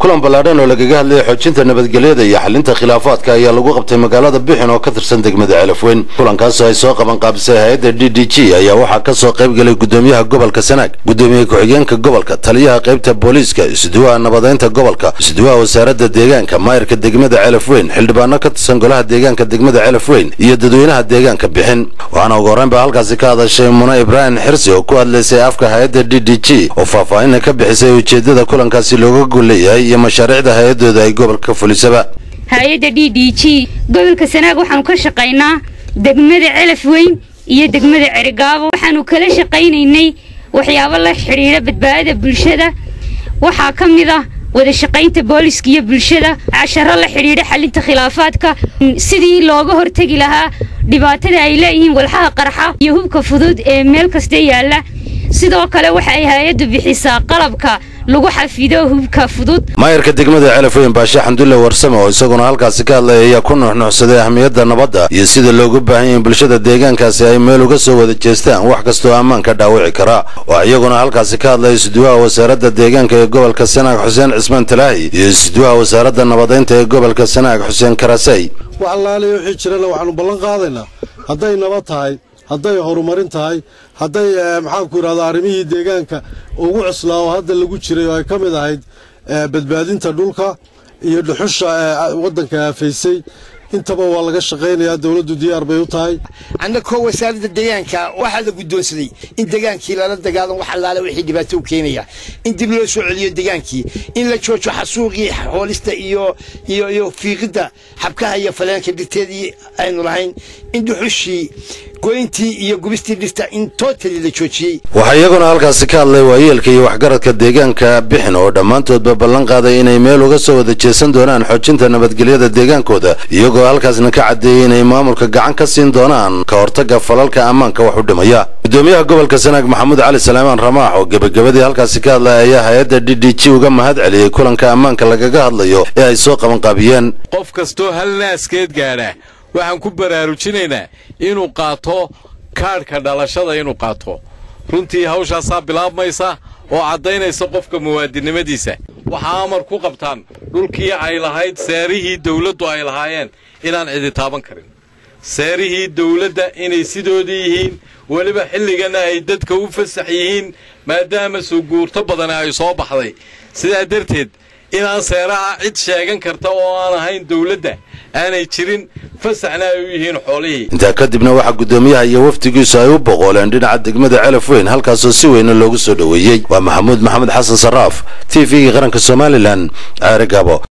kulan ballaadhan oo lagaga hadlayay xoojinta nabadgelyada iyo xalinta khilaafaadka ayaa lagu qabtay magaalada bixin oo ka tirsan degmada celafweyn kulankaasoo ay soo qaban qaabisay hay-adda d d g ayaa waxaa ka soo qayb galay gudoomiyaha gobolka sanaag gudoomiye ku-xigeenka gobolka taliyaha qaybta booliiska isuduwaha nabadeynta gobolka isuduwaha wasaaradda deegaanka maayirka degmada celafweyn xildhibaano ka tirsan golaha deegaanka degmada celafweyn iyo dadweynaha deegaanka bixin waxaana ugu horreyn baa halkaasi ka hadashay mune ibraahim xirsi oo ku hadlaysay afka hay-adda d d g oo faahfaahinna ka bixisay ujeeddada kulankaasi looga gol leeyahay iyo mashaariicda hay-adooda ay gobolka fulisaba hay-adda d d g gobolka sanaag waxaanu ka shaqaynaa degmada celaf weyn iyo degmada cerigaabo waxaanu kala shaqaynaynay waxyaabo la xidhiidha badbaadada bulshada waxaa ka mid ah wada shaqaynta booliska iyo bulshada casharo la xidhiidha xalinta khilaafaadka sidii looga hortegi lahaa dhibaatada ay leeyihiin walxaha qarxa iyo hubka fudud ee meel kasta yaalla sidoo kale waxa ay hay-addu bixisaa qalabka lagu xafido hubka fudud maayarka degmada celafweyn baashe xamdulle warsame oo isaguna halkaasi ka hadlay ayaa ku nuxnuxsaday ahmiyadda nabadda iyo sida loogu baahan yahay in bulshada deegaankaasi ay meel uga soo wada jeestaan wax kastoo ammaanka dhaawici kara waa iyaguna halkaasi ka hadlay isuduwaha wasaaradda deegaanka ee gobolka sanaag xuseen cismaan talaahi iyo isuduwaha wasaaradda nabadeynta ee gobolka sanaag xuseen karasey wax allaaliya wixii jirana waxaanu ballan qaadaynaa hadday nabad tahay hadday horumarin tahay hadday maxaanku yidhahda arrimihii deegaanka ugu cuslaa oo hadda lagu jiray oo ay ka mid ahayd badbaadinta dhulka iyo dhuxusha waddanka aafaysay intaba waa laga shaqaynayaa dowladdu diyaar bay u tahay annagoo wasaaradda deegaanka waxaa la guddoonsaday in degaankii lala dagaalan wax allaale wixii dhibaato u keenaya in dib loo soo celiyo degaankii in la joojo xasuuqii hoolista iyo iyo iyo fiiqidda xabkaha iyo faleenka dhirteedii aynu lahayn in dhuxushii goyntii iyo gubistii dhirta in tootali la joojiyey waxaa iyaguna halkaasi ka hadlay waayeelka iyo waxgaradka deegaanka bixin oo dhammaantoodba ballan qaaday inay meel uga soo wada jeesan doonaan xoojinta nabadgelyada deegaankooda iyagoo halkaasna ka caddeeyey inay maamulka gacan ka siin doonaan ka hortagga falalka ammaanka wax u dhimaya gudoomiyaha gobolka sanaag maxamuud cali salaamaan ramaax oo gebagabadii halkaasi ka hadlay ayaa hay-adda d d g uga mahad celiyey kulanka ammaanka lagaga hadlayo ee ay soo qabanqaabiyeen qof kastoo hal naaskeed gaadha waxaan ku baraarujinaynaa inuu qaato kaadhka dhalashada inuu qaato runtii hawshaasaa bilaabmaysa oo caddaynaysa qofka muwaadinnimadiisa waxaa amar ku qabtaan dhulkii ay lahayd seerihii dawladdu ay lahaayeen inaan cidi taaban karin seerihii dawladda inay sidoodii yihiin weliba xilligana ay dadka u fasax yihiin maadaama suguurto badani ay soo baxday sidaa darteed inaan seeraha cid sheegan karta oo aan ahayn dawladda aanay jirin fasaxna ay u yihiin xoolihii intaa kadibna waxaa guddoomiyaha iyo wafdigiisu ay u boqooleen dhinaca degmada celaf weyn halkaasoo si weyna loogu soo dhoweeyey waa maxamuud maxamed xasan sarraaf t v-gii qaranka somalilan ceere gaabo